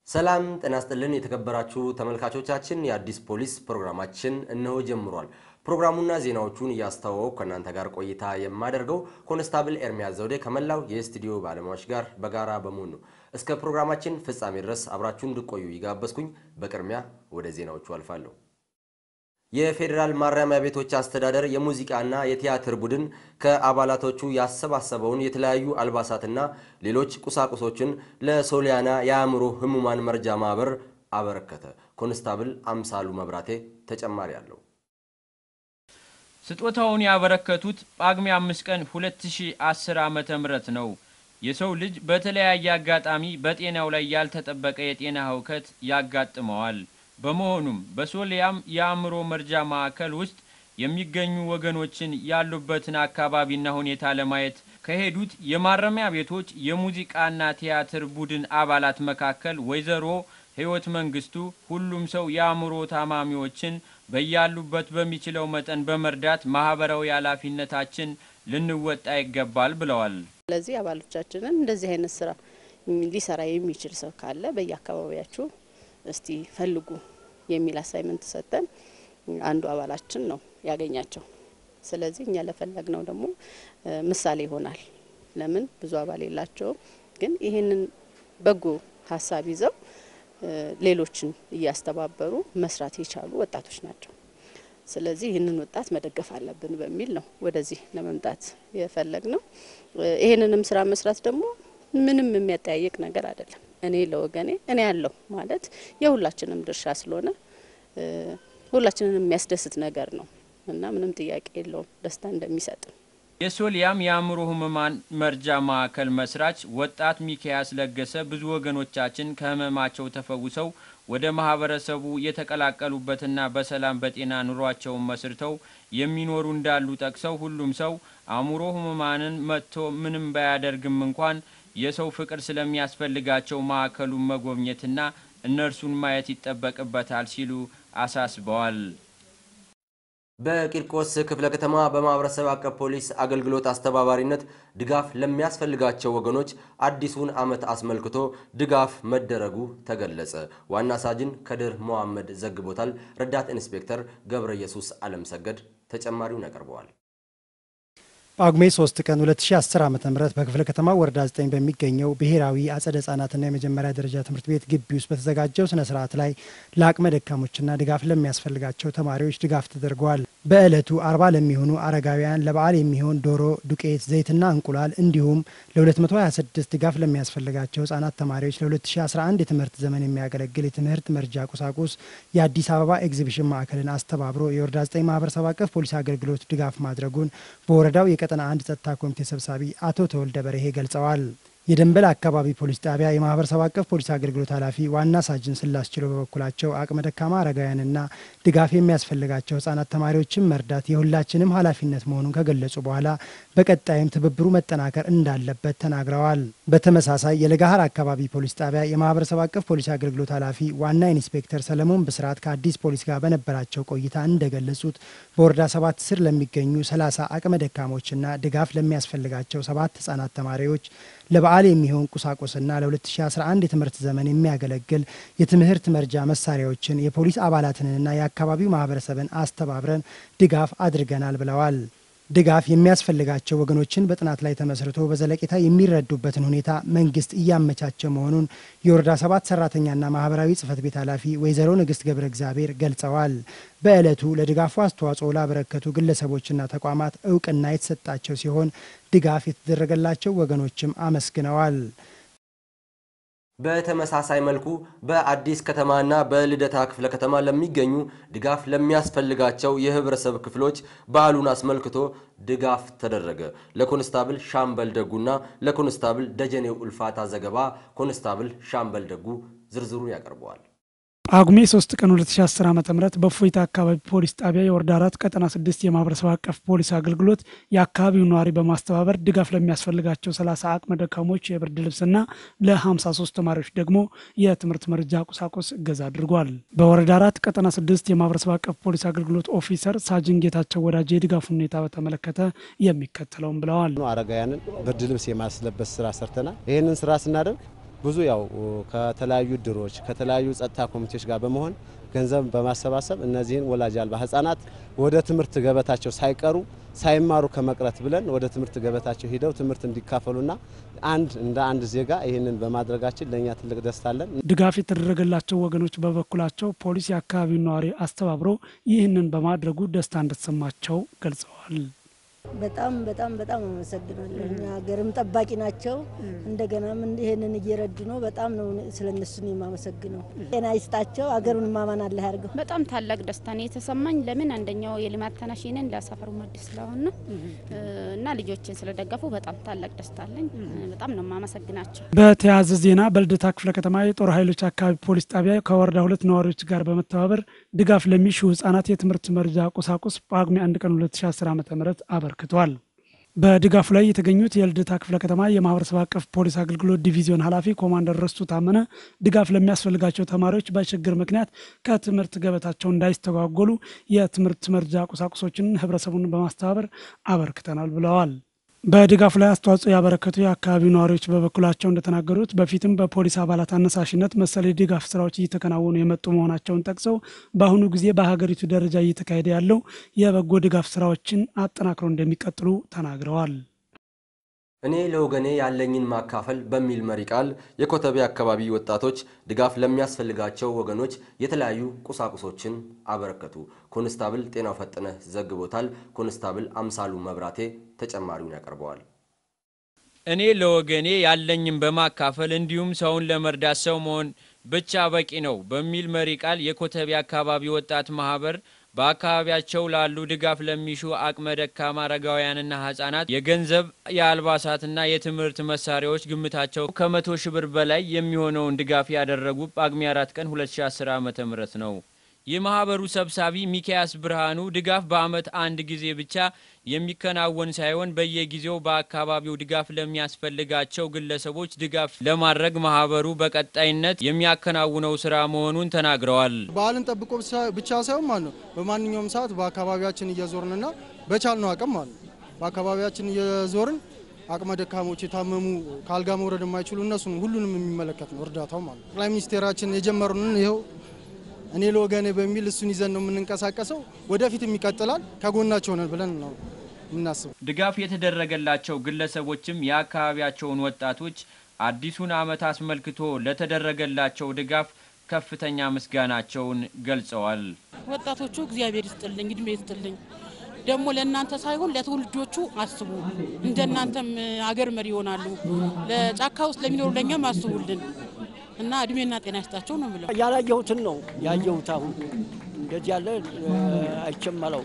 ሰላም ጤና ይስጥልን የተከበራችሁ ተመልካቾቻችን፣ የአዲስ ፖሊስ ፕሮግራማችን እነሆ ጀምሯል። ፕሮግራሙና ዜናዎቹን እያስተዋወቁ ከእናንተ ጋር ቆይታ የማደርገው ኮንስታብል ኤርሚያስ ዘውዴ ከመላው የስቱዲዮ ባለሙያዎች ጋር በጋራ በመሆን ነው። እስከ ፕሮግራማችን ፍጻሜ ድረስ አብራችሁን እንድቆዩ ይጋበዝኩኝ። በቅድሚያ ወደ ዜናዎቹ አልፋለሁ። የፌዴራል ማረሚያ ቤቶች አስተዳደር የሙዚቃና የቲያትር ቡድን ከአባላቶቹ ያሰባሰበውን የተለያዩ አልባሳትና ሌሎች ቁሳቁሶችን ለሶሊያና የአእምሮ ህሙማን መርጃ ማህበር አበረከተ። ኮንስታብል አምሳሉ መብራቴ ተጨማሪ አለው። ስጦታውን ያበረከቱት ጳጉሜ አምስት ቀን 2010 ዓመተ ምህረት ነው። የሰው ልጅ በተለያየ አጋጣሚ በጤናው ላይ ያልተጠበቀ የጤና ህውከት ያጋጥመዋል። በመሆኑም በሶሊያም የአእምሮ መርጃ ማዕከል ውስጥ የሚገኙ ወገኖችን ያሉበትን አካባቢና ሁኔታ ለማየት ከሄዱት የማረሚያ ቤቶች የሙዚቃና ቲያትር ቡድን አባላት መካከል ወይዘሮ ህይወት መንግስቱ ሁሉም ሰው የአእምሮ ታማሚዎችን በያሉበት በሚችለው መጠን በመርዳት ማህበራዊ ኃላፊነታችን ልንወጣ ይገባል ብለዋል። ስለዚህ አባሎቻችንን እንደዚህ አይነት ስራ ሊሰራ የሚችል ሰው ካለ በየአካባቢያችሁ እስቲ ፈልጉ የሚል አሳይመንት ሰጠን። አንዱ አባላችን ነው ያገኛቸው። ስለዚህ እኛ ለፈለግነው ደግሞ ምሳሌ ይሆናል። ለምን ብዙ አባል የላቸውም፣ ግን ይህንን በጎ ሀሳብ ይዘው ሌሎችን እያስተባበሩ መስራት የቻሉ ወጣቶች ናቸው። ስለዚህ ይህንን ወጣት መደገፍ አለብን በሚል ነው ወደዚህ ለመምጣት የፈለግ ነው። ይህንንም ስራ መስራት ደግሞ ምንም የሚያጠያይቅ ነገር አይደለም። እኔ ለወገኔ እኔ ያለው ማለት የሁላችንም ድርሻ ስለሆነ ሁላችንን የሚያስደስት ነገር ነው እና ምንም ጥያቄ የለውም ደስታ እንደሚሰጥ። የሶሊያም የአእምሮ ህሙማን መርጃ ማዕከል መስራች ወጣት ሚካያስ ለገሰ ብዙ ወገኖቻችን ከህመማቸው ተፈውሰው ወደ ማህበረሰቡ የተቀላቀሉበትና በሰላም በጤና ኑሯቸውን መስርተው የሚኖሩ እንዳሉ ጠቅሰው ሁሉም ሰው አእምሮ ህሙማንን መጥቶ ምንም ባያደርግም እንኳን የሰው ፍቅር ስለሚያስፈልጋቸው ማዕከሉን መጎብኘትና እነርሱን ማየት ይጠበቅበታል ሲሉ አሳስበዋል። በቂርቆስ ክፍለ ከተማ በማህበረሰብ አቀፍ ፖሊስ አገልግሎት አስተባባሪነት ድጋፍ ለሚያስፈልጋቸው ወገኖች አዲሱን ዓመት አስመልክቶ ድጋፍ መደረጉ ተገለጸ። ዋና ሳጅን ከድር መሐመድ ዘግቦታል። ረዳት ኢንስፔክተር ገብረ ኢየሱስ አለም ሰገድ ተጨማሪውን ያቀርበዋል። ጳጉሜ 3 ቀን 2010 ዓ.ም በክፍለ ከተማ ወረዳ 9 በሚገኘው ብሔራዊ አጸደ ህጻናትና የመጀመሪያ ደረጃ ትምህርት ቤት ግቢ ውስጥ በተዘጋጀው ስነ ስርዓት ላይ ለአቅመ ደካሞችና ድጋፍ ለሚያስፈልጋቸው ተማሪዎች ድጋፍ ተደርገዋል። በዕለቱ አርባ ለሚሆኑ አረጋውያን ለበዓል የሚሆን ዶሮ፣ ዱቄት፣ ዘይትና እንቁላል እንዲሁም ለ226 ድጋፍ ለሚያስፈልጋቸው ህጻናት ተማሪዎች ለ2011 የትምህርት ዘመን የሚያገለግል የትምህርት መርጃ ቁሳቁስ የአዲስ አበባ ኤግዚቢሽን ማዕከልን አስተባብሮ የወረዳ 9 ማህበረሰብ አቀፍ ፖሊስ አገልግሎት ድጋፍ ማድረጉን በወረዳው የቀጠና አንድ ጸጥታ ኮሚቴ ሰብሳቢ አቶ ተወልደ በርሄ ገልጸዋል። የደንበል አካባቢ ፖሊስ ጣቢያ የማህበረሰብ አቀፍ ፖሊስ አገልግሎት ኃላፊ ዋና ሳጅን ስላስችሎ በበኩላቸው አቅመ ደካማ አረጋውያንና ድጋፍ የሚያስፈልጋቸው ህጻናት ተማሪዎችን መርዳት የሁላችንም ኃላፊነት መሆኑን ከገለጹ በኋላ በቀጣይም ትብብሩ መጠናከር እንዳለበት ተናግረዋል። በተመሳሳይ የለጋሃር አካባቢ ፖሊስ ጣቢያ የማህበረሰብ አቀፍ ፖሊስ አገልግሎት ኃላፊ ዋና ኢንስፔክተር ሰለሞን ብስራት ከአዲስ ፖሊስ ጋር በነበራቸው ቆይታ እንደገለጹት በወረዳ ሰባት ስር ለሚገኙ ሰላሳ አቅመ ደካሞችና ድጋፍ ለሚያስፈልጋቸው ሰባት ህጻናት ተማሪዎች ለበዓል የሚሆን ቁሳቁስና ለ2011 የትምህርት ዘመን የሚያገለግል የትምህርት መርጃ መሳሪያዎችን የፖሊስ አባላትንና የአካባቢው ማህበረሰብን አስተባብረን ድጋፍ አድርገናል ብለዋል። ድጋፍ የሚያስፈልጋቸው ወገኖችን በጥናት ላይ ተመስርቶ በዘለቄታ የሚረዱበትን ሁኔታ መንግስት እያመቻቸ መሆኑን የወረዳ ሰባት ሰራተኛና ማህበራዊ ጽህፈት ቤት ኃላፊ ወይዘሮ ንግስት ገብረ እግዚአብሔር ገልጸዋል። በዕለቱ ለድጋፉ አስተዋጽኦ ላበረከቱ ግለሰቦችና ተቋማት እውቅና የተሰጣቸው ሲሆን ድጋፍ የተደረገላቸው ወገኖችም አመስግነዋል። በተመሳሳይ መልኩ በአዲስ ከተማና በልደታ ክፍለ ከተማ ለሚገኙ ድጋፍ ለሚያስፈልጋቸው የህብረተሰብ ክፍሎች በዓሉን አስመልክቶ ድጋፍ ተደረገ። ለኮንስታብል ሻምበል ደጉና ለኮንስታብል ደጀኔው ኡልፋታ ዘገባ ኮንስታብል ሻምበል ደጉ ዝርዝሩን ያቀርበዋል። ጳጉሜ 3 ቀን 2010 ዓ ም በእፎይታ አካባቢ ፖሊስ ጣቢያ የወረዳ አራት ቀጠና ስድስት የማህበረሰብ አቀፍ ፖሊስ አገልግሎት የአካባቢው ነዋሪ በማስተባበር ድጋፍ ለሚያስፈልጋቸው 30 አቅመ ደካሞች የብርድ ልብስና ለ53 ተማሪዎች ደግሞ የትምህርት መርጃ ቁሳቁስ እገዛ አድርጓል። በወረዳ አራት ቀጠና ስድስት የማህበረሰብ አቀፍ ፖሊስ አገልግሎት ኦፊሰር ሳጅን ጌታቸው ወዳጅ የድጋፉ ሁኔታ በተመለከተ የሚከተለውን ብለዋል። አረጋውያንን ብርድ ልብስ የማስለበስ ስራ ሰርተናል። ይህንን ስራ ስናደርግ ብዙ ያው ከተለያዩ ድሮች ከተለያዩ ጸጥታ ኮሚቴዎች ጋር በመሆን ገንዘብ በማሰባሰብ እነዚህን ወላጅ አልባ ህጻናት ወደ ትምህርት ገበታቸው ሳይቀሩ ሳይማሩ ከመቅረት ብለን ወደ ትምህርት ገበታቸው ሂደው ትምህርት እንዲካፈሉና አንድ እንደ አንድ ዜጋ ይህንን በማድረጋችን ለእኛ ትልቅ ደስታ አለን። ድጋፍ የተደረገላቸው ወገኖች በበኩላቸው ፖሊስ የአካባቢውን ነዋሪ አስተባብሮ ይህንን በማድረጉ ደስታ እንደተሰማቸው ገልጸዋል። በጣም በጣም በጣም አመሰግናለሁ። እኛ ሀገርም ጠባቂ ናቸው። እንደገናም ይሄንን እየረዱ ነው። በጣም ነው ስለ እነሱ የማመሰግነው። ጤና ይስጣቸው። ሀገሩን ማማን አለ ያርገው። በጣም ታላቅ ደስታ ነው የተሰማኝ። ለምን አንደኛው የልማት ተነሽ ነን ለሰፈሩ መድስ ስለሆነ እና ልጆችን ስለደገፉ በጣም ታላቅ ደስታ አለኝ። በጣም ነው የማመሰግናቸው። በተያያዘ ዜና በልደታ ክፍለ ከተማ የጦር ኃይሎች አካባቢ ፖሊስ ጣቢያ ከወረዳ ሁለት ነዋሪዎች ጋር በመተባበር ድጋፍ ለሚሹ ህጻናት የትምህርት መርጃ ቁሳቁስ ጳጉሜ 1 ቀን 2010 ዓ ም አበርክቷል። በድጋፉ ላይ የተገኙት የልደታ ክፍለ ከተማ የማህበረሰብ አቀፍ ፖሊስ አገልግሎት ዲቪዚዮን ኃላፊ ኮማንደር ረስቱ ታመነ ድጋፍ ለሚያስፈልጋቸው ተማሪዎች በችግር ምክንያት ከትምህርት ገበታቸው እንዳይስተጓጎሉ የትምህርት መርጃ ቁሳቁሶችን ህብረተሰቡን በማስተባበር አበርክተናል ብለዋል። በድጋፉ ላይ አስተዋጽኦ ያበረከቱ የአካባቢው ነዋሪዎች በበኩላቸው እንደተናገሩት በፊትም በፖሊስ አባላት አነሳሽነት መሰል የድጋፍ ስራዎች እየተከናወኑ የመጡ መሆናቸውን ጠቅሰው በአሁኑ ጊዜ በሀገሪቱ ደረጃ እየተካሄደ ያለው የበጎ ድጋፍ ስራዎችን አጠናክረው እንደሚቀጥሉ ተናግረዋል። እኔ ለወገኔ ያለኝን ማካፈል በሚል መሪ ቃል የኮተቤ አካባቢ ወጣቶች ድጋፍ ለሚያስፈልጋቸው ወገኖች የተለያዩ ቁሳቁሶችን አበረከቱ። ኮንስታብል ጤናው ፈጥነህ ዘግቦታል። ኮንስታብል አምሳሉ መብራቴ ተጨማሪውን ያቀርበዋል። እኔ ለወገኔ ያለኝን በማካፈል እንዲሁም ሰውን ለመርዳት ሰው መሆን ብቻ በቂ ነው በሚል መሪ ቃል የኮተቤ አካባቢ ወጣት ማህበር በአካባቢያቸው ላሉ ድጋፍ ለሚሹ አቅመ ደካማ አረጋውያንና ህጻናት የገንዘብ የአልባሳትና የትምህርት መሳሪያዎች ግምታቸው ከመቶ ሺህ ብር በላይ የሚሆነውን ድጋፍ ያደረጉ ጳጉሜ አራት ቀን 2010 ዓ ም ነው። የማህበሩ ሰብሳቢ ሚካያስ ብርሃኑ ድጋፍ በአመት አንድ ጊዜ ብቻ የሚከናወን ሳይሆን በየጊዜው በአካባቢው ድጋፍ ለሚያስፈልጋቸው ግለሰቦች ድጋፍ ለማድረግ ማህበሩ በቀጣይነት የሚያከናውነው ስራ መሆኑን ተናግረዋል። በዓልን ጠብቆ ብቻ ሳይሆን ማለት ነው በማንኛውም ሰዓት በአካባቢያችን እየዞርንና በቻልነው አቅም ማለት ነው በአካባቢያችን እየዞርን አቅመ ደካሞች የታመሙ ከአልጋ መውረድ የማይችሉ እነሱን ሁሉንም የሚመለከት ነው እርዳታው ማለት ነው። ጠቅላይ ሚኒስቴራችን የጀመሩንን ይኸው እኔ ለወገኔ በሚል እሱን ይዘን ነው የምንንቀሳቀሰው። ወደፊትም ይቀጥላል። ከጎናቸው ነን ብለን ነው የምናስበው። ድጋፍ የተደረገላቸው ግለሰቦችም የአካባቢያቸውን ወጣቶች አዲሱን ዓመት አስመልክቶ ለተደረገላቸው ድጋፍ ከፍተኛ ምስጋናቸውን ገልጸዋል። ወጣቶቹ እግዚአብሔር ይስጥልኝ፣ እድሜ ይስጥልኝ። ደግሞ ለእናንተ ሳይሆን ለትውልዶቹ አስቡ። እንደናንተም አገር መሪ ይሆናሉ። ለጫካ ውስጥ ለሚኖሩ ለእኛም አስቡልን እና እድሜና ጤና ይስጣቸው ነው ብለው ያላየሁትን ነው ያየሁት። አሁን እንደዚህ ያለ አይቸመለው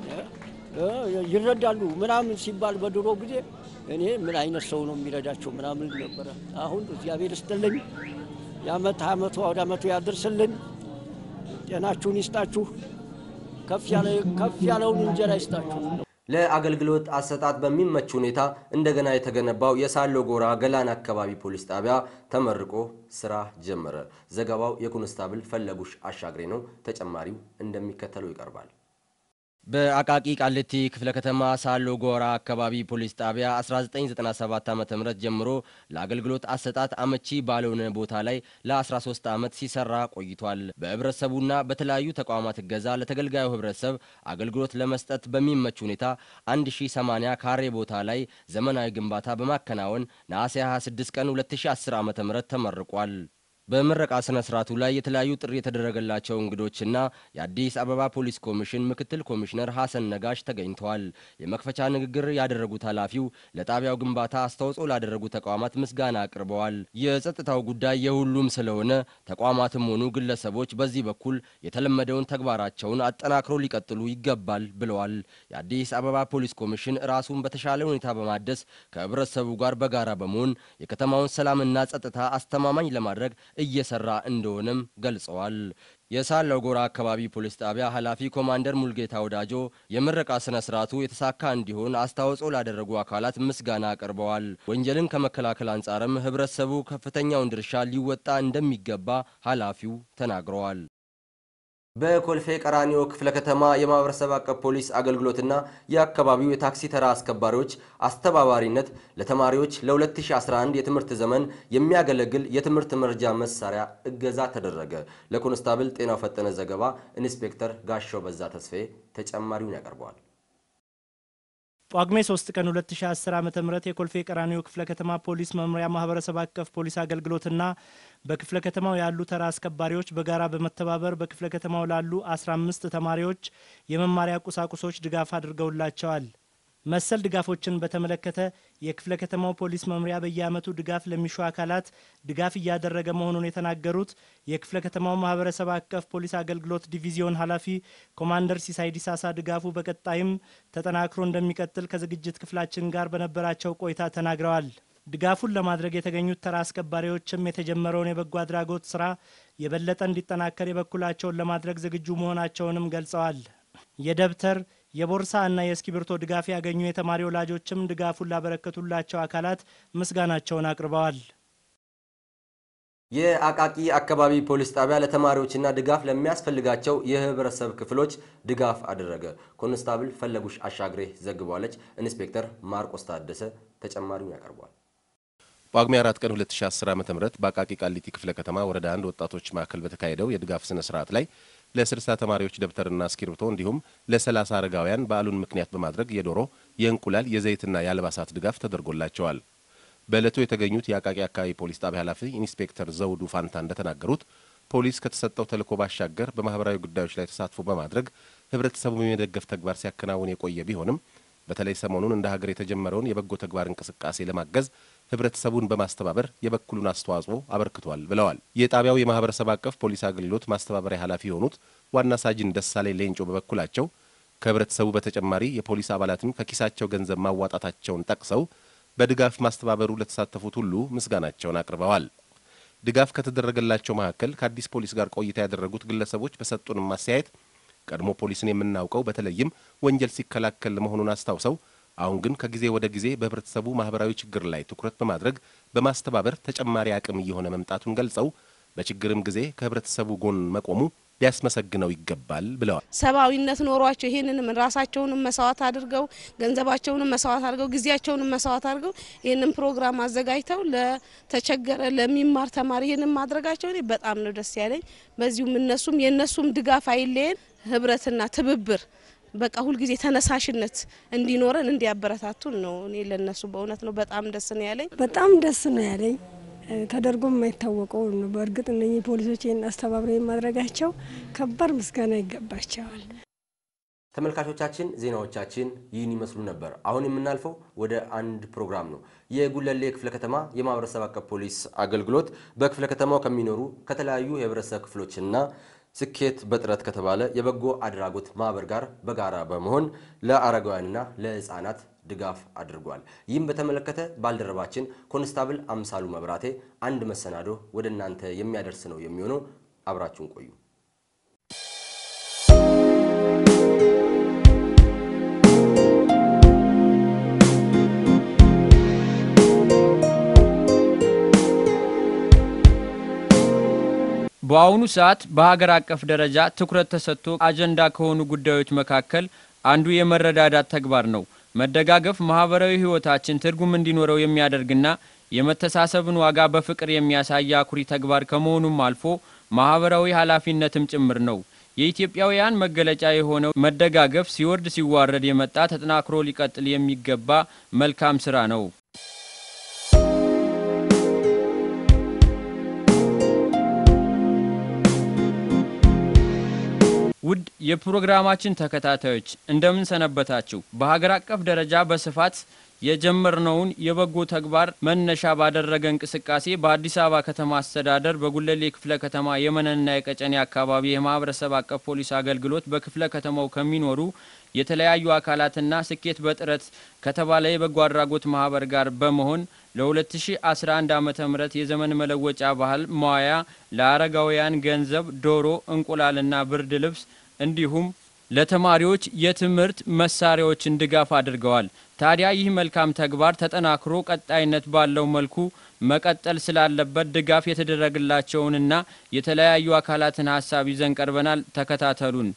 ይረዳሉ ምናምን ሲባል በድሮ ጊዜ እኔ ምን አይነት ሰው ነው የሚረዳቸው ምናምን ነበረ። አሁን እግዚአብሔር ይስጥልኝ፣ የአመት አመቱ ወደ አመቱ ያድርስልን፣ ጤናችሁን ይስጣችሁ፣ ከፍ ያለውን እንጀራ ይስጣችሁ። ለአገልግሎት አሰጣጥ በሚመች ሁኔታ እንደገና የተገነባው የሳሎ ጎራ ገላን አካባቢ ፖሊስ ጣቢያ ተመርቆ ስራ ጀመረ። ዘገባው የኮንስታብል ፈለጉሽ አሻግሬ ነው። ተጨማሪው እንደሚከተለው ይቀርባል። በአቃቂ ቃሊቲ ክፍለ ከተማ ሳሎ ጎራ አካባቢ ፖሊስ ጣቢያ 1997 ዓ.ም ጀምሮ ለአገልግሎት አሰጣጥ አመቺ ባልሆነ ቦታ ላይ ለ13 ዓመት ሲሰራ ቆይቷል። በህብረተሰቡና በተለያዩ ተቋማት እገዛ ለተገልጋዩ ህብረተሰብ አገልግሎት ለመስጠት በሚመች ሁኔታ 1080 ካሬ ቦታ ላይ ዘመናዊ ግንባታ በማከናወን ነሐሴ 26 ቀን 2010 ዓ.ም ተመርቋል። በምረቃ ስነ ስርዓቱ ላይ የተለያዩ ጥሪ የተደረገላቸው እንግዶችና የአዲስ አበባ ፖሊስ ኮሚሽን ምክትል ኮሚሽነር ሐሰን ነጋሽ ተገኝተዋል። የመክፈቻ ንግግር ያደረጉት ኃላፊው ለጣቢያው ግንባታ አስተዋጽኦ ላደረጉ ተቋማት ምስጋና አቅርበዋል። የጸጥታው ጉዳይ የሁሉም ስለሆነ ተቋማትም ሆኑ ግለሰቦች በዚህ በኩል የተለመደውን ተግባራቸውን አጠናክሮ ሊቀጥሉ ይገባል ብለዋል። የአዲስ አበባ ፖሊስ ኮሚሽን ራሱን በተሻለ ሁኔታ በማደስ ከህብረተሰቡ ጋር በጋራ በመሆን የከተማውን ሰላምና ጸጥታ አስተማማኝ ለማድረግ እየሰራ እንደሆነም ገልጸዋል። የሳለው ጎራ አካባቢ ፖሊስ ጣቢያ ኃላፊ ኮማንደር ሙልጌታ ወዳጆ የምረቃ ስነ ስርዓቱ የተሳካ እንዲሆን አስተዋጽኦ ላደረጉ አካላት ምስጋና አቅርበዋል። ወንጀልን ከመከላከል አንጻርም ህብረተሰቡ ከፍተኛውን ድርሻ ሊወጣ እንደሚገባ ኃላፊው ተናግረዋል። በኮልፌ ቀራኒዮ ክፍለ ከተማ የማህበረሰብ አቀፍ ፖሊስ አገልግሎትና የአካባቢው የታክሲ ተራ አስከባሪዎች አስተባባሪነት ለተማሪዎች ለ2011 የትምህርት ዘመን የሚያገለግል የትምህርት መርጃ መሳሪያ እገዛ ተደረገ። ለኮንስታብል ጤናው ፈጠነ ዘገባ ኢንስፔክተር ጋሻው በዛ ተስፋዬ ተጨማሪውን ያቀርበዋል። ጳጉሜ 3 ቀን 2010 ዓ.ም የኮልፌ ቀራኒዮ ክፍለ ከተማ ፖሊስ መምሪያ ማህበረሰብ አቀፍ ፖሊስ አገልግሎትና በክፍለ ከተማው ያሉ ተራ አስከባሪዎች በጋራ በመተባበር በክፍለ ከተማው ላሉ 15 ተማሪዎች የመማሪያ ቁሳቁሶች ድጋፍ አድርገውላቸዋል። መሰል ድጋፎችን በተመለከተ የክፍለ ከተማው ፖሊስ መምሪያ በየዓመቱ ድጋፍ ለሚሹ አካላት ድጋፍ እያደረገ መሆኑን የተናገሩት የክፍለ ከተማው ማህበረሰብ አቀፍ ፖሊስ አገልግሎት ዲቪዚዮን ኃላፊ ኮማንደር ሲሳይ ዲሳሳ ድጋፉ በቀጣይም ተጠናክሮ እንደሚቀጥል ከዝግጅት ክፍላችን ጋር በነበራቸው ቆይታ ተናግረዋል። ድጋፉን ለማድረግ የተገኙት ተራ አስከባሪዎችም የተጀመረውን የበጎ አድራጎት ስራ የበለጠ እንዲጠናከር የበኩላቸውን ለማድረግ ዝግጁ መሆናቸውንም ገልጸዋል። የደብተር የቦርሳ እና የእስክሪብቶ ድጋፍ ያገኙ የተማሪ ወላጆችም ድጋፉን ላበረከቱላቸው አካላት ምስጋናቸውን አቅርበዋል። የአቃቂ አካባቢ ፖሊስ ጣቢያ ለተማሪዎችና ድጋፍ ለሚያስፈልጋቸው የህብረተሰብ ክፍሎች ድጋፍ አደረገ። ኮንስታብል ፈለጉሽ አሻግሬ ዘግቧለች። ኢንስፔክተር ማርቆስ ታደሰ ተጨማሪውን ያቀርቧል። ጳጉሜ 4 ቀን 2010 ዓ.ም በአቃቂ ቃሊቲ ክፍለ ከተማ ወረዳ አንድ ወጣቶች ማዕከል በተካሄደው የድጋፍ ስነ ስርዓት ላይ ለ60 ተማሪዎች ደብተርና እስክሪብቶ እንዲሁም ለ30 አረጋውያን በዓሉን ምክንያት በማድረግ የዶሮ፣ የእንቁላል፣ የዘይትና የአልባሳት ድጋፍ ተደርጎላቸዋል። በዕለቱ የተገኙት የአቃቂ አካባቢ ፖሊስ ጣቢያ ኃላፊ ኢንስፔክተር ዘውዱ ፋንታ እንደተናገሩት ፖሊስ ከተሰጠው ተልዕኮ ባሻገር በማህበራዊ ጉዳዮች ላይ ተሳትፎ በማድረግ ህብረተሰቡን የመደገፍ ተግባር ሲያከናውን የቆየ ቢሆንም በተለይ ሰሞኑን እንደ ሀገር የተጀመረውን የበጎ ተግባር እንቅስቃሴ ለማገዝ ህብረተሰቡን በማስተባበር የበኩሉን አስተዋጽኦ አበርክቷል ብለዋል። የጣቢያው የማህበረሰብ አቀፍ ፖሊስ አገልግሎት ማስተባበሪያ ኃላፊ የሆኑት ዋና ሳጅን ደሳሌ ሌንጮ በበኩላቸው ከህብረተሰቡ በተጨማሪ የፖሊስ አባላትም ከኪሳቸው ገንዘብ ማዋጣታቸውን ጠቅሰው በድጋፍ ማስተባበሩ ለተሳተፉት ሁሉ ምስጋናቸውን አቅርበዋል። ድጋፍ ከተደረገላቸው መካከል ከአዲስ ፖሊስ ጋር ቆይታ ያደረጉት ግለሰቦች በሰጡንም ማስተያየት ቀድሞ ፖሊስን የምናውቀው በተለይም ወንጀል ሲከላከል መሆኑን አስታውሰው አሁን ግን ከጊዜ ወደ ጊዜ በህብረተሰቡ ማህበራዊ ችግር ላይ ትኩረት በማድረግ በማስተባበር ተጨማሪ አቅም እየሆነ መምጣቱን ገልጸው በችግርም ጊዜ ከህብረተሰቡ ጎን መቆሙ ሊያስመሰግነው ይገባል ብለዋል። ሰብአዊነት ኖሯቸው ይህንንም ራሳቸውንም መስዋዕት አድርገው ገንዘባቸውንም መስዋዕት አድርገው ጊዜያቸውንም መስዋዕት አድርገው ይህንን ፕሮግራም አዘጋጅተው ለተቸገረ ለሚማር ተማሪ ይህንን ማድረጋቸው እኔ በጣም ነው ደስ ያለኝ። በዚሁም እነሱም የእነሱም ድጋፍ አይለየን፣ ህብረትና ትብብር በቃ ሁልጊዜ ተነሳሽነት እንዲኖረን እንዲያበረታቱን ነው። እኔ ለነሱ በእውነት ነው በጣም ደስ ነው ያለኝ። በጣም ደስ ነው ያለኝ። ተደርጎ የማይታወቀው ነው። በእርግጥ እነኚህ ፖሊሶች ይህን አስተባብረው የማድረጋቸው ከባድ ምስጋና ይገባቸዋል። ተመልካቾቻችን ዜናዎቻችን ይህን ይመስሉ ነበር። አሁን የምናልፈው ወደ አንድ ፕሮግራም ነው። የጉለሌ ክፍለ ከተማ የማህበረሰብ አቀፍ ፖሊስ አገልግሎት በክፍለ ከተማው ከሚኖሩ ከተለያዩ የህብረተሰብ ክፍሎችና ስኬት በጥረት ከተባለ የበጎ አድራጎት ማህበር ጋር በጋራ በመሆን ለአረጋውያንና ለህፃናት ድጋፍ አድርጓል። ይህም በተመለከተ ባልደረባችን ኮንስታብል አምሳሉ መብራቴ አንድ መሰናዶ ወደ እናንተ የሚያደርስ ነው የሚሆነው። አብራችሁን ቆዩ። በአሁኑ ሰዓት በሀገር አቀፍ ደረጃ ትኩረት ተሰጥቶ አጀንዳ ከሆኑ ጉዳዮች መካከል አንዱ የመረዳዳት ተግባር ነው። መደጋገፍ ማህበራዊ ህይወታችን ትርጉም እንዲኖረው የሚያደርግና የመተሳሰብን ዋጋ በፍቅር የሚያሳይ አኩሪ ተግባር ከመሆኑም አልፎ ማህበራዊ ኃላፊነትም ጭምር ነው። የኢትዮጵያውያን መገለጫ የሆነው መደጋገፍ ሲወርድ ሲዋረድ የመጣ ተጠናክሮ ሊቀጥል የሚገባ መልካም ስራ ነው። ውድ የፕሮግራማችን ተከታታዮች እንደምን ሰነበታችሁ? በሀገር አቀፍ ደረጃ በስፋት የጀመርነውን የበጎ ተግባር መነሻ ባደረገ እንቅስቃሴ በአዲስ አበባ ከተማ አስተዳደር በጉለሌ ክፍለ ከተማ የመነንና የቀጨኔ አካባቢ የማህበረሰብ አቀፍ ፖሊስ አገልግሎት በክፍለ ከተማው ከሚኖሩ የተለያዩ አካላትና ስኬት በጥረት ከተባለ የበጎ አድራጎት ማህበር ጋር በመሆን ለ2011 ዓ ም የዘመን መለወጫ ባህል መዋያ ለአረጋውያን ገንዘብ፣ ዶሮ፣ እንቁላልና ብርድ ልብስ እንዲሁም ለተማሪዎች የትምህርት መሳሪያዎችን ድጋፍ አድርገዋል። ታዲያ ይህ መልካም ተግባር ተጠናክሮ ቀጣይነት ባለው መልኩ መቀጠል ስላለበት ድጋፍ የተደረገላቸውንና የተለያዩ አካላትን ሀሳብ ይዘን ቀርበናል። ተከታተሉን።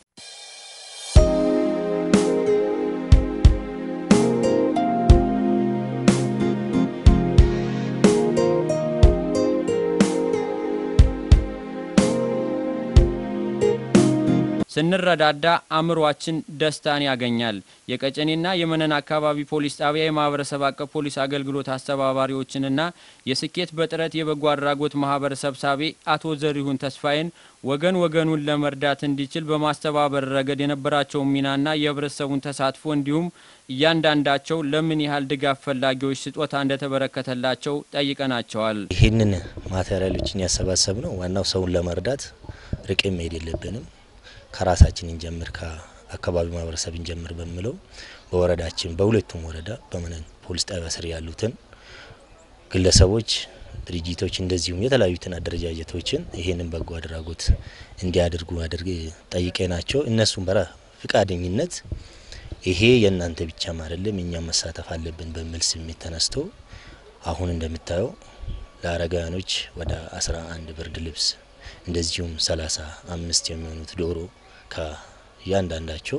ስንረዳዳ አእምሯችን ደስታን ያገኛል። የቀጨኔና የመነን አካባቢ ፖሊስ ጣቢያ የማህበረሰብ አቀፍ ፖሊስ አገልግሎት አስተባባሪዎችንና የስኬት በጥረት የበጎ አድራጎት ማህበር ሰብሳቢ አቶ ዘሪሁን ተስፋዬን ወገን ወገኑን ለመርዳት እንዲችል በማስተባበር ረገድ የነበራቸውን ሚናና የህብረተሰቡን ተሳትፎ እንዲሁም እያንዳንዳቸው ለምን ያህል ድጋፍ ፈላጊዎች ስጦታ እንደተበረከተላቸው ጠይቀናቸዋል። ይህንን ማቴሪያሎችን ያሰባሰብ ነው ዋናው ሰውን ለመርዳት ርቄ መሄድ የለብንም ከራሳችን እንጀምር ከአካባቢ ማህበረሰብ እንጀምር በሚለው በወረዳችን በሁለቱም ወረዳ በመነን ፖሊስ ጣቢያ ስር ያሉትን ግለሰቦች፣ ድርጅቶች እንደዚሁም የተለያዩትን አደረጃጀቶችን ይሄንን በጎ አድራጎት እንዲያደርጉ አድርግ ጠይቄ ናቸው። እነሱም በራ ፍቃደኝነት ይሄ የእናንተ ብቻም አይደለም እኛም መሳተፍ አለብን በሚል ስሜት ተነስቶ አሁን እንደምታየው ለአረጋውያኖች ወደ አስራ አንድ ብርድ ልብስ እንደዚሁም ሰላሳ አምስት የሚሆኑት ዶሮ ከእያንዳንዳቸው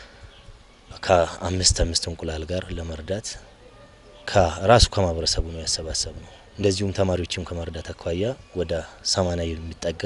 ከአምስት አምስት እንቁላል ጋር ለመርዳት ከራሱ ከማህበረሰቡ ነው ያሰባሰብ ነው። እንደዚሁም ተማሪዎችም ከመርዳት አኳያ ወደ ሰማንያ የሚጠጋ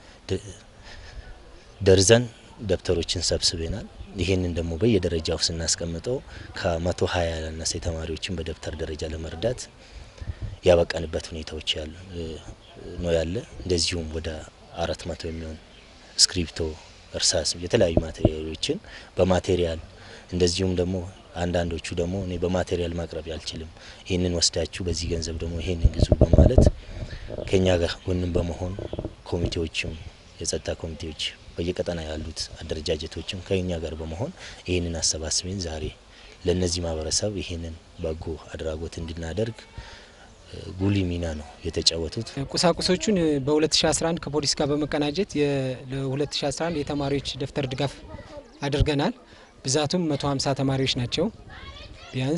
ደርዘን ደብተሮችን ሰብስበናል። ይህንን ደግሞ በየደረጃው ስናስቀምጠው ከመቶ ሀያ ያላነሰ ተማሪዎችን በደብተር ደረጃ ለመርዳት ያበቃንበት ሁኔታዎች ያሉ ነው ያለ እንደዚሁም ወደ አራት መቶ የሚሆን እስክሪፕቶ፣ እርሳስ የተለያዩ ማቴሪያሎችን በማቴሪያል እንደዚሁም ደግሞ አንዳንዶቹ ደግሞ እኔ በማቴሪያል ማቅረብ አልችልም፣ ይህንን ወስዳችሁ በዚህ ገንዘብ ደግሞ ይህንን ግዙ በማለት ከኛ ጋር ጎንም በመሆን ኮሚቴዎችም የጸጥታ ኮሚቴዎች በየቀጠና ያሉት አደረጃጀቶችም ከኛ ጋር በመሆን ይህንን አሰባስበን ዛሬ ለእነዚህ ማህበረሰብ ይህንን በጎ አድራጎት እንድናደርግ ጉሊ ሚና ነው የተጫወቱት። ቁሳቁሶቹን በ2011 ከፖሊስ ጋር በመቀናጀት ለ2011 የተማሪዎች ደብተር ድጋፍ አድርገናል። ብዛቱም 150 ተማሪዎች ናቸው። ቢያንስ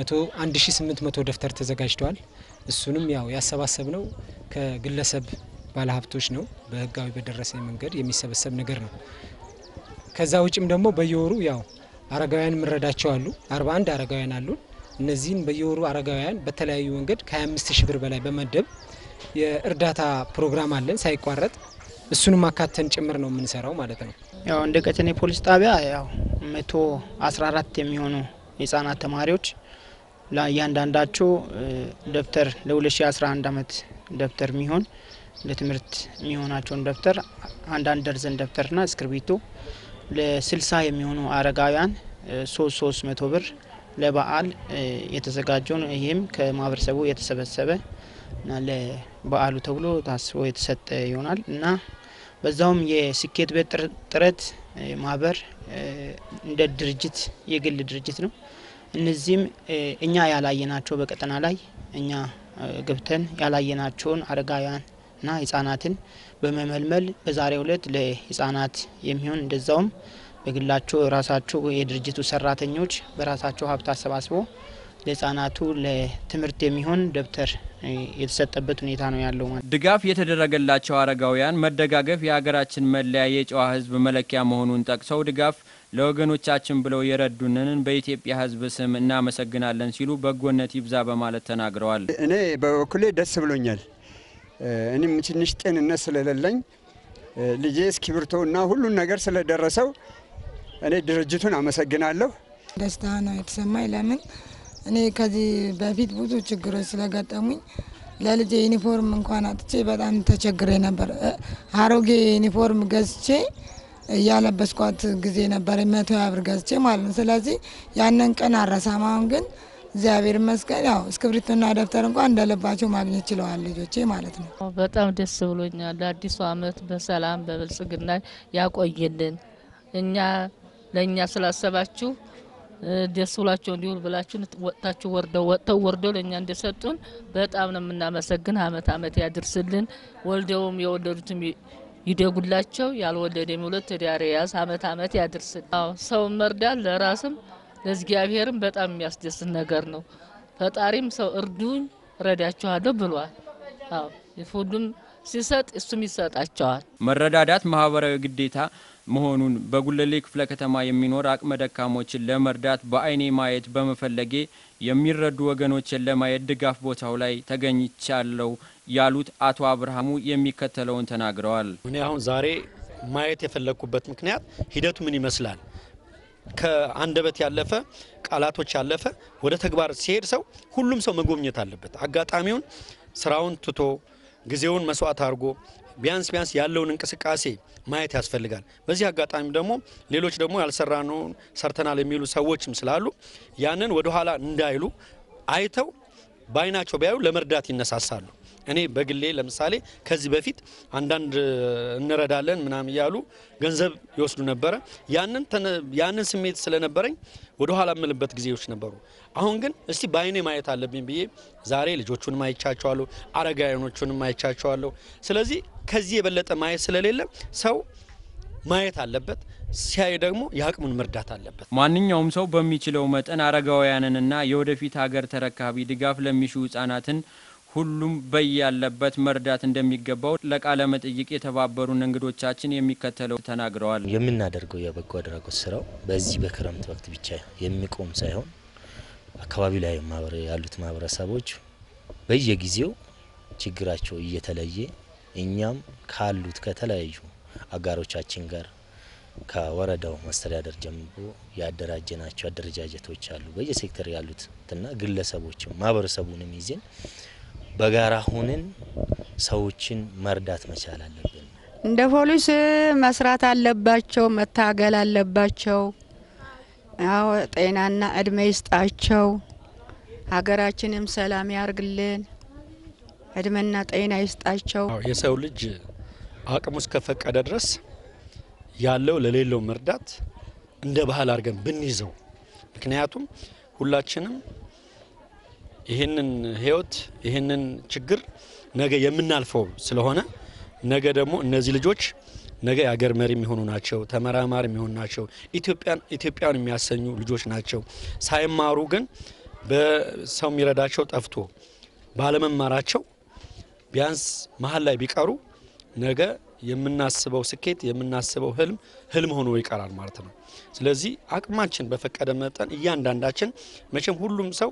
1800 ደብተር ተዘጋጅተዋል። እሱንም ያው ያሰባሰብ ነው ከግለሰብ ባለሀብቶች ነው። በህጋዊ በደረሰ መንገድ የሚሰበሰብ ነገር ነው። ከዛ ውጭም ደግሞ በየወሩ ያው አረጋውያን ምረዳቸው አሉ። 41 አረጋውያን አሉን። እነዚህን በየወሩ አረጋውያን በተለያዩ መንገድ ከ25 ሺህ ብር በላይ በመደብ የእርዳታ ፕሮግራም አለን ሳይቋረጥ እሱንም አካተን ጭምር ነው የምንሰራው ማለት ነው። ያው እንደ ቀጨኔ ፖሊስ ጣቢያ ያው መቶ አስራ አራት የሚሆኑ የህጻናት ተማሪዎች ለእያንዳንዳቸው ደብተር ለ2011 ዓመት ደብተር የሚሆን ለትምህርት የሚሆናቸውን ደብተር አንዳንድ ደርዘን ደብተርና እስክርቢቶ ለስልሳ የሚሆኑ አረጋውያን ሶስት ሶስት መቶ ብር ለበዓል የተዘጋጀውን ይህም ከማህበረሰቡ የተሰበሰበ እና ለበዓሉ ተብሎ ታስቦ የተሰጠ ይሆናል እና በዛውም የስኬት ቤት ጥረት ማህበር እንደ ድርጅት የግል ድርጅት ነው። እነዚህም እኛ ያላየናቸው በቀጠና ላይ እኛ ገብተን ያላየናቸውን አረጋውያንና ህጻናትን በመመልመል በዛሬው ዕለት ለህጻናት የሚሆን እንደዛውም በግላቸው ራሳቸው የድርጅቱ ሰራተኞች በራሳቸው ሀብት አሰባስቦ ለህጻናቱ ለትምህርት የሚሆን ደብተር የተሰጠበት ሁኔታ ነው ያለው። ማለት ድጋፍ የተደረገላቸው አረጋውያን መደጋገፍ የሀገራችን መለያ የጨዋ ህዝብ መለኪያ መሆኑን ጠቅሰው ድጋፍ ለወገኖቻችን ብለው የረዱንን በኢትዮጵያ ህዝብ ስም እናመሰግናለን ሲሉ በጎነት ይብዛ በማለት ተናግረዋል። እኔ በበኩሌ ደስ ብሎኛል። እኔም ትንሽ ጤንነት ስለሌለኝ ልጄ እስክሪብቶና ሁሉን ነገር ስለደረሰው እኔ ድርጅቱን አመሰግናለሁ። ደስታ ነው የተሰማኝ። ለምን እኔ ከዚህ በፊት ብዙ ችግሮች ስለገጠሙኝ ለልጄ ዩኒፎርም እንኳን አጥቼ በጣም ተቸግሬ ነበር። አሮጌ ዩኒፎርም ገዝቼ እያለበስኳት ጊዜ ነበር፣ መቶ ያ ብር ገዝቼ ማለት ነው። ስለዚህ ያንን ቀን አረሳም። አሁን ግን እግዚአብሔር ይመስገን ያው እስክሪብቶና ደብተር እንኳን እንደልባቸው ማግኘት ችለዋል ልጆቼ ማለት ነው። በጣም ደስ ብሎኛል። ለአዲሱ ዓመት በሰላም በብልጽግና ያቆይልን። እኛ ለእኛ ስላሰባችሁ ደስ ብሏቸው እንዲውል ብላችሁ ወጥታችሁ ወርደው ወጥተው ወርደው ለእኛ እንደሰጡን በጣም ነው የምናመሰግን። አመት አመት ያድርስልን። ወልደውም የወለዱትም ይደጉላቸው። ያልወለደ የሚውለት ትዳር ያዝ አመት አመት ያድርስልን። ሰውን መርዳት ለራስም ለእግዚአብሔርም በጣም የሚያስደስት ነገር ነው። ፈጣሪም ሰው እርዱኝ ረዳችኋለሁ ብሏል። አዎ ሁሉም ሲሰጥ እሱም ይሰጣቸዋል። መረዳዳት ማህበራዊ ግዴታ መሆኑን በጉለሌ ክፍለ ከተማ የሚኖር አቅመ ደካሞችን ለመርዳት በአይኔ ማየት በመፈለጌ የሚረዱ ወገኖችን ለማየት ድጋፍ ቦታው ላይ ተገኝቻለሁ ያሉት አቶ አብርሃሙ የሚከተለውን ተናግረዋል። እኔ አሁን ዛሬ ማየት የፈለግኩበት ምክንያት ሂደቱ ምን ይመስላል ከአንደበት ያለፈ ቃላቶች ያለፈ ወደ ተግባር ሲሄድ ሰው ሁሉም ሰው መጎብኘት አለበት። አጋጣሚውን ስራውን ትቶ ጊዜውን መስዋዕት አድርጎ ቢያንስ ቢያንስ ያለውን እንቅስቃሴ ማየት ያስፈልጋል። በዚህ አጋጣሚ ደግሞ ሌሎች ደግሞ ያልሰራነውን ሰርተናል የሚሉ ሰዎችም ስላሉ ያንን ወደኋላ እንዳይሉ አይተው በአይናቸው ቢያዩ ለመርዳት ይነሳሳሉ። እኔ በግሌ ለምሳሌ ከዚህ በፊት አንዳንድ እንረዳለን ምናምን እያሉ ገንዘብ ይወስዱ ነበረ። ያንን ያንን ስሜት ስለነበረኝ ወደ ኋላ የምልበት ጊዜዎች ነበሩ። አሁን ግን እስቲ በአይኔ ማየት አለብኝ ብዬ ዛሬ ልጆቹንም አይቻቸዋለሁ፣ አረጋውያኖቹንም አይቻቸዋለሁ። ስለዚህ ከዚህ የበለጠ ማየት ስለሌለ ሰው ማየት አለበት። ሲያይ ደግሞ የአቅሙን መርዳት አለበት። ማንኛውም ሰው በሚችለው መጠን አረጋውያንንና የወደፊት ሀገር ተረካቢ ድጋፍ ለሚሹ ህጻናትን ሁሉም በያለበት መርዳት እንደሚገባው ለቃለ መጠይቅ የተባበሩን እንግዶቻችን የሚከተለው ተናግረዋል። የምናደርገው የበጎ አድራጎት ስራው በዚህ በክረምት ወቅት ብቻ የሚቆም ሳይሆን አካባቢ ላይ ያሉት ማህበረሰቦች በየጊዜው ችግራቸው እየተለየ እኛም ካሉት ከተለያዩ አጋሮቻችን ጋር ከወረዳው መስተዳደር ጀምሮ ያደራጀናቸው አደረጃጀቶች አሉ። በየሴክተር ያሉትና ግለሰቦችም ማህበረሰቡንም ይዜን በጋራ ሁነን ሰዎችን መርዳት መቻል አለብን። እንደ ፖሊስ መስራት አለባቸው፣ መታገል አለባቸው። ያው ጤናና እድሜ ይስጣቸው፣ ሀገራችንም ሰላም ያርግልን፣ እድሜና ጤና ይስጣቸው። የሰው ልጅ አቅሙ እስከፈቀደ ድረስ ያለው ለሌለው መርዳት እንደ ባህል አድርገን ብንይዘው፣ ምክንያቱም ሁላችንም ይህንን ህይወት ይህንን ችግር ነገ የምናልፈው ስለሆነ ነገ ደግሞ እነዚህ ልጆች ነገ የአገር መሪ የሚሆኑ ናቸው፣ ተመራማሪ የሚሆኑ ናቸው፣ ኢትዮጵያን ኢትዮጵያን የሚያሰኙ ልጆች ናቸው። ሳይማሩ ግን በሰው የሚረዳቸው ጠፍቶ ባለመማራቸው ቢያንስ መሀል ላይ ቢቀሩ ነገ የምናስበው ስኬት የምናስበው ህልም ህልም ሆኖ ይቀራል ማለት ነው። ስለዚህ አቅማችን በፈቀደ መጠን እያንዳንዳችን መቼም ሁሉም ሰው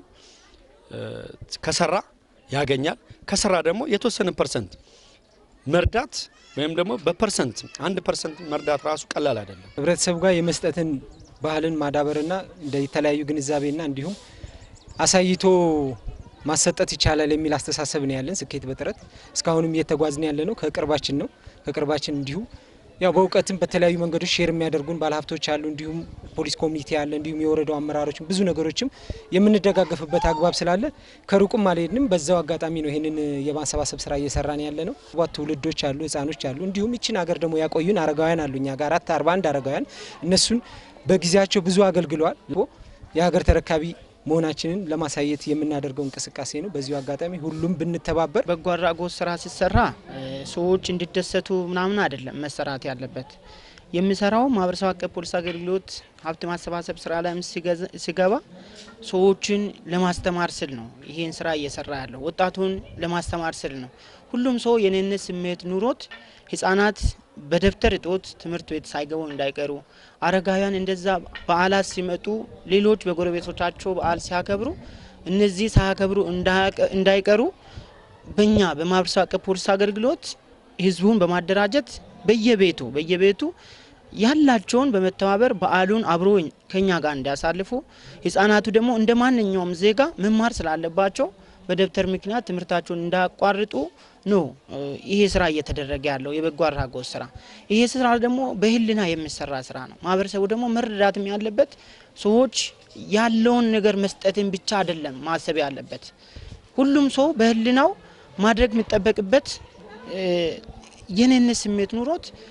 ከሰራ ያገኛል። ከሰራ ደግሞ የተወሰነ ፐርሰንት መርዳት ወይም ደግሞ በፐርሰንት አንድ ፐርሰንት መርዳት ራሱ ቀላል አይደለም። ህብረተሰቡ ጋር የመስጠትን ባህልን ማዳበርና እንደ የተለያዩ ግንዛቤና እንዲሁም አሳይቶ ማሰጠት ይቻላል የሚል አስተሳሰብ ነው ያለን። ስኬት በጥረት እስካሁንም እየተጓዝን ያለ ነው። ከቅርባችን ነው ከቅርባችን እንዲሁ ያው በእውቀትም በተለያዩ መንገዶች ሼር የሚያደርጉን ባለሀብቶች አሉ። እንዲሁም ፖሊስ ኮሚኒቲ አለ። እንዲሁም የወረዳው አመራሮችም ብዙ ነገሮችም የምንደጋገፍበት አግባብ ስላለ ከሩቁም አልሄድንም። በዛው አጋጣሚ ነው ይህንን የማሰባሰብ ስራ እየሰራን ያለ ነው። ባት ትውልዶች አሉ፣ ህጻኖች አሉ። እንዲሁም ይችን ሀገር ደግሞ ያቆዩን አረጋውያን አሉ። እኛ ጋር አራት አርባ አንድ አረጋውያን እነሱን በጊዜያቸው ብዙ አገልግለዋል። የሀገር ተረካቢ መሆናችንን ለማሳየት የምናደርገው እንቅስቃሴ ነው። በዚሁ አጋጣሚ ሁሉም ብንተባበር በጎ አድራጎት ስራ ሲሰራ ሰዎች እንዲደሰቱ ምናምን አይደለም መሰራት ያለበት። የሚሰራው ማህበረሰብ አቀፍ ፖሊስ አገልግሎት ሀብት ማሰባሰብ ስራ ላይ ሲገባ ሰዎችን ለማስተማር ስል ነው ይሄን ስራ እየሰራ ያለው። ወጣቱን ለማስተማር ስል ነው። ሁሉም ሰው የኔነት ስሜት ኑሮት ህጻናት በደብተር እጦት ትምህርት ቤት ሳይገቡ እንዳይቀሩ፣ አረጋውያን እንደዛ በዓላት ሲመጡ ሌሎች በጎረቤቶቻቸው በዓል ሲያከብሩ እነዚህ ሳያከብሩ እንዳይቀሩ በእኛ በማህበረሰብ አቀፍ ፖሊስ አገልግሎት ህዝቡን በማደራጀት በየቤቱ በየቤቱ ያላቸውን በመተባበር በዓሉን አብሮ ከኛ ጋር እንዲያሳልፉ ህጻናቱ ደግሞ እንደ ማንኛውም ዜጋ መማር ስላለባቸው በደብተር ምክንያት ትምህርታቸውን እንዳያቋርጡ ነው ይሄ ስራ እየተደረገ ያለው የበጎ አድራጎት ስራ። ይሄ ስራ ደግሞ በህልና የሚሰራ ስራ ነው። ማህበረሰቡ ደግሞ መረዳትም ያለበት ሰዎች ያለውን ነገር መስጠትን ብቻ አይደለም ማሰብ ያለበት። ሁሉም ሰው በህልናው ማድረግ የሚጠበቅበት የኔነት ስሜት ኑሮት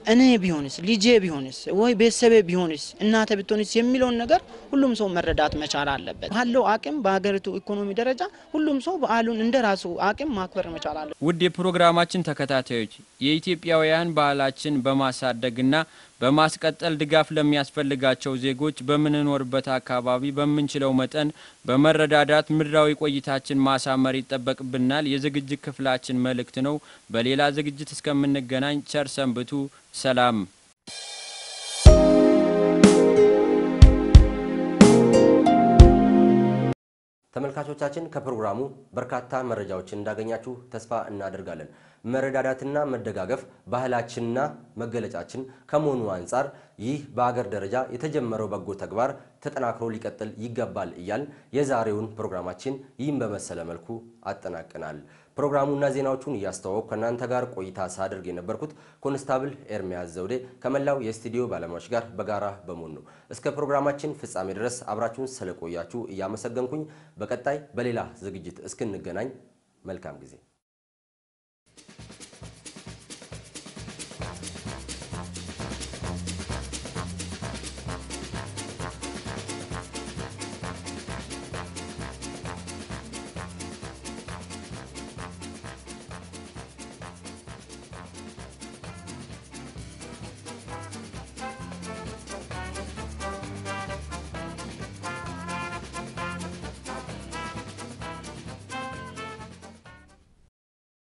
እኔ ቢሆንስ ልጄ ቢሆንስ ወይ ቤተሰቤ ቢሆንስ እናተ ብትሆንስ የሚለውን ነገር ሁሉም ሰው መረዳት መቻል አለበት። ባለው አቅም በሀገሪቱ ኢኮኖሚ ደረጃ ሁሉም ሰው በዓሉን እንደ ራሱ አቅም ማክበር መቻል አለበት። ውድ የፕሮግራማችን ተከታታዮች የኢትዮጵያውያን ባህላችን በማሳደግና በማስቀጠል ድጋፍ ለሚያስፈልጋቸው ዜጎች በምንኖርበት አካባቢ በምንችለው መጠን በመረዳዳት ምድራዊ ቆይታችን ማሳመር ይጠበቅብናል የዝግጅት ክፍላችን መልእክት ነው። በሌላ ዝግጅት እስከምንገናኝ ቸር ሰንብቱ። ሰላም። ተመልካቾቻችን ከፕሮግራሙ በርካታ መረጃዎችን እንዳገኛችሁ ተስፋ እናደርጋለን። መረዳዳትና መደጋገፍ ባህላችንና መገለጫችን ከመሆኑ አንጻር ይህ በአገር ደረጃ የተጀመረው በጎ ተግባር ተጠናክሮ ሊቀጥል ይገባል እያል የዛሬውን ፕሮግራማችን ይህን በመሰለ መልኩ አጠናቅናል። ፕሮግራሙና ዜናዎቹን እያስተዋወቅኩ ከእናንተ ጋር ቆይታ ሳደርግ የነበርኩት ኮንስታብል ኤርሚያስ ዘውዴ ከመላው የስቱዲዮ ባለሙያዎች ጋር በጋራ በመሆን ነው። እስከ ፕሮግራማችን ፍጻሜ ድረስ አብራችሁን ስለቆያችሁ እያመሰገንኩኝ በቀጣይ በሌላ ዝግጅት እስክንገናኝ መልካም ጊዜ